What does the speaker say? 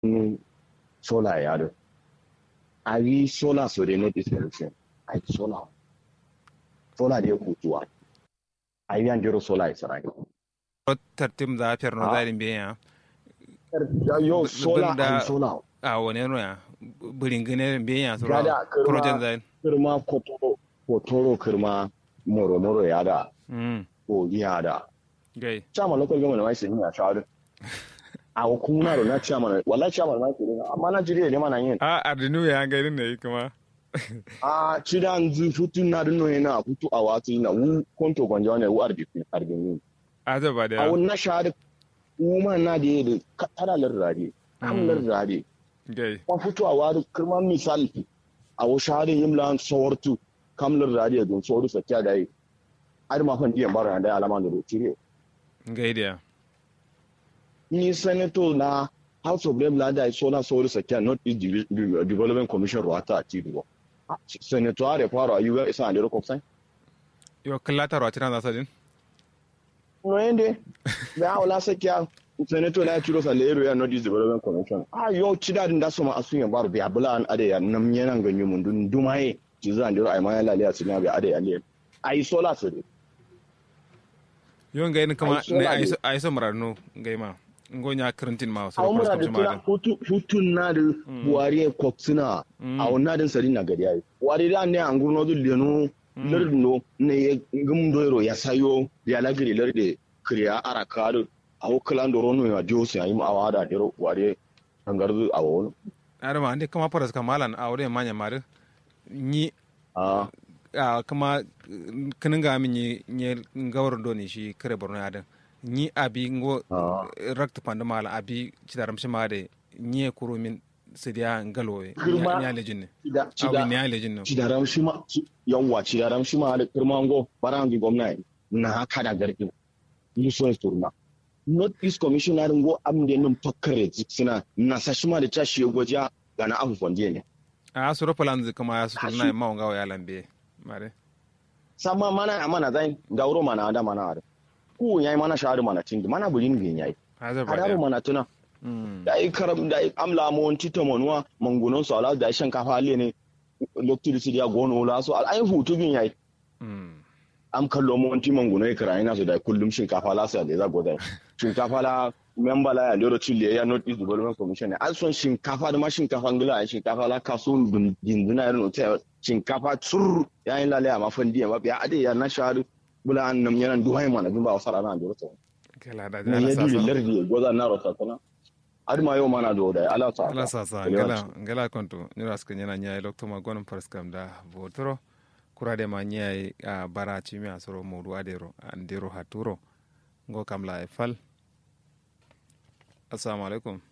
sola ya do a yi sola so de not solution a yi sola sola de kutuwa a yi yan jiro sola ya sarai tartim za fer no zarin be ya yo sola a yi sola a wani no ya burin gane be ya so Gada, kirma. project zain kirma kotoro kotoro kirma moro moro ya da mm ko ya da gai chairman local government mai sun ya shawara a hukuma da na chairman wallahi chairman mai sun amma na jire ne mana yin a ardinu ya ga irin ne kuma a cidan zu futun na dunno yana futu a watu na wu konto gwanja ne wu arbiku arbini a ta ba a da wannan shahada kuma na da yadda tara larrade am larrade gai kuma futu a wadu kirma misal a wa shahada yin lan sawartu kam larrade don sawartu sakya da yi har ma fan diyan bara da alama da rotire gai da ni senator na house of rep lada so na sawartu sakya not east Divi- Divi- development commission ruwata a tiruwa senator are fara ayyuka isa a da rokoksan yo kallata ro tana za sadin noende be awla sakia senator na chiro sa lero ya northeast development commission ah yo chida din da so ma asun ya bar bi abula an ade ya nam yana ganyu mun dun dumaye ci zan diro ay ma ya lale asina bi ade ya le ai sola so de yo ngai ni kuma Ai, so ne la ai ne. so ai so mararno ngai ma ngonya karantin ma so awu ko mura da so tuna ma hutu hutun na da buwari koksina a wannan din sari na gari ai wari da ne an gurno du lenu lerno ne ya gum doiro ya sayo ya lagiri lerde kriya arakadu awu klando rono ya diosi ai ma awada diro wari angarzu awu arma ande kama paras kamalan awre manya mare ni ah a kama kinin ga min ni ni gawar do ni shi kare borno ya dan ni abi ngo Ah. rakt pande mala abi cidaram shi made ni kuro min sidiya ngalowe Girma. ni alejin ne cida awi cida ni alejin ne cidaram shi ma ci- yawwa cidaram shi ma da kirmango barangi gwamnati na haka da garkin musuwan turna north east commissioner ngo amde num tokkare suna na sashima da tashi goja ga na afu fonje ne a suro palanzi kama ya Ah, sutu shi- na ma ngawo ya lambe mare sama mana amana zai gauro mana da mana da ku yayi mana shahadu mana tingi mana bulin bin yayi haza ba hadaru da mana tuna Mm. da ai karam da ai amla mo won tito monwa mangunon so ala da ai shankafa le ne lokti su dia gono la so al ai hutu bin yayi Mm. am kallo mo wanti manguno e kara ina so da kullum shinkafa la sa da za goda shinkafa la member la ya lero chile ya not east development commission ne an son shinkafa da ma shinkafa ngila ya shinkafa la kaso dun dinduna ya no ta shinkafa tsur ya yin lale ma fandi ya ya ade ya na sharu bula an nam yana duhai mana bin ba wasara na dole to kala da ne ala ya duri sasa lardi ya goza na rota tana adma yau mana do da ala sa ala sasa ngala ngala konto ni raska nyana nyai lokto ma gonon parskam da votoro kurade ma nyai a bara chimi asoro modu adero andero haturo ngo kamla e fal assalamu alaikum